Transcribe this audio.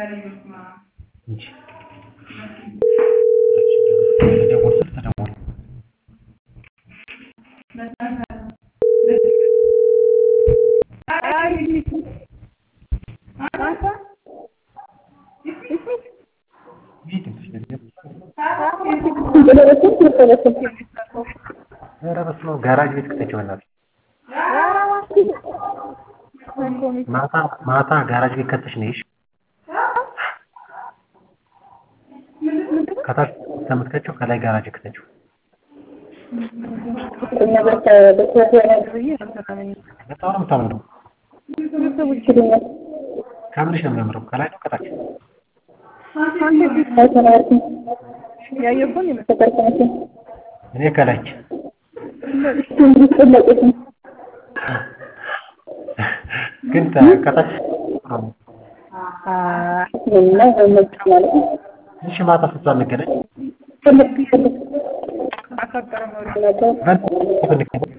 እንጂ ተደወል ስል ተደወል ኧረ በስመ አብ ጋራጅ ቤት ክተችው በእናትሽ ማታ ማታ ጋራጅ ቤት ከተሽ ነይ እሺ ከታች ከምትከቸው ከላይ ጋራጅ ክተችው በጣም ነው የምታምረው ከምንሽ ነው የሚያምረው ከላይ ነው ከታች እኔ ከላይ ግን ከታች እሺ ማታ ስንት ሰዓት እንገናኝ